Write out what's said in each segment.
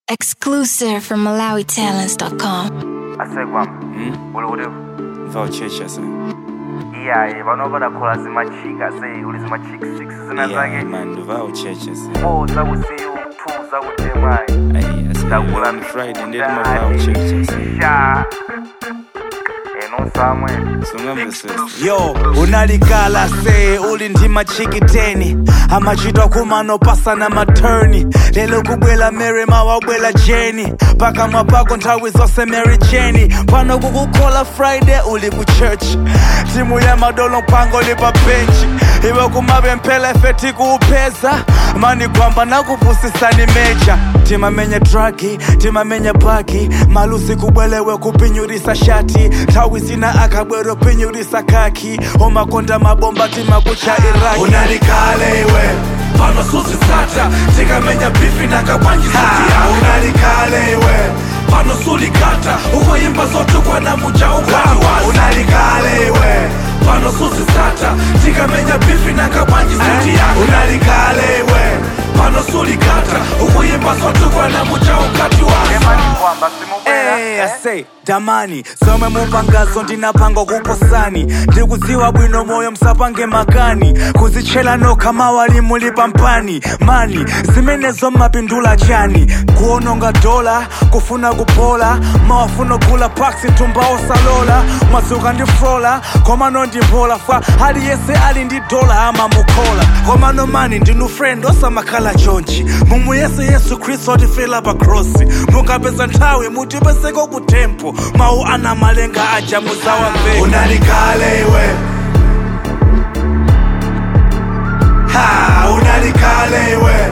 Exclusive from MalawiTalents.com. asekwa uli kuti vouchecha sa iyayi pano padakhola zimachika sei uli zimachika 6 zina yeah, zake man vouchecha sa 4 zakusiyu 2 zakutemayi Ayi, takula on friday ndeti ma vouchecha sa sha eno samwene sungambe sesa yo unalikala se uli ndi machikiteni amachitwa kumanopasana maturni lelo kubwela mary mawabwela jeni pakamwa pako nthawi zonse mary jeni pano kukukhola friday uli ku church timu ya madolo mpango lipa benchi iwe kumapemphela ife tikuupeza mani kwamba nakupusisani mecha timamenya dragi timamenya bagi malusi kubwelewe kupinyurisa shati nthawi zina akabwero pinyurisa kaki omakonda mabomba timakucha iraki unalikale iwe pano susisata tikamenya bifi nakabwanjisutiya unalikale iwe pano sulikata ukoyimba zotukwa na muja ukwatiwa unalikale iwe pano susisata tikamenya bifi nakabwanjisutiya unalikale iwe pano sulikata ukuyimba zotukwa na muja ukati wasa emani kwamba simubwera Hey, I say, damani zomwe mupangazo ndinapanga kuposani ndikudziwa bwino moyo msapange makani kuzitchera nokha mawali muli pampani mani zimenezo mmapindula chani kuononga dola kufuna kupola mawafuna kugula paksi tumba osalola mwadzuka ndi frola komano ndimpola fa aliyense ali ndi dola amamukhola komano mani ndinu friend osamakhala chonchi mumuyese yesu khristu atifela pa krosi mukapeza nthawi mutipeseko ku tempo mawu ana malenga aja muzawamveka unalikale iwe ha unalikale iwe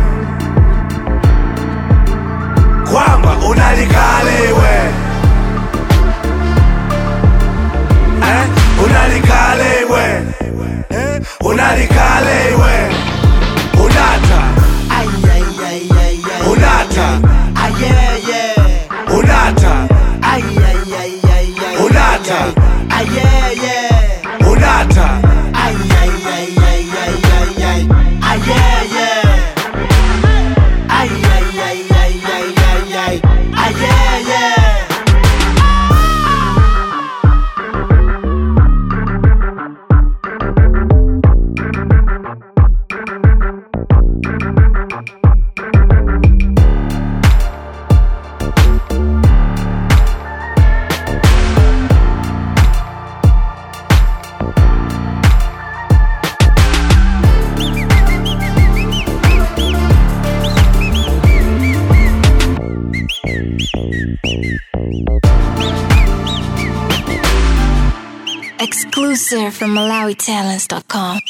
kwamba unalikale iwe eh? unalikale iwe eh? unalikale iwe unata unata unata unata unata Exclusive from MalawiTalents.com.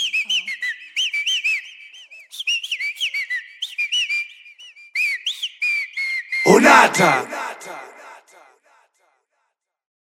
unata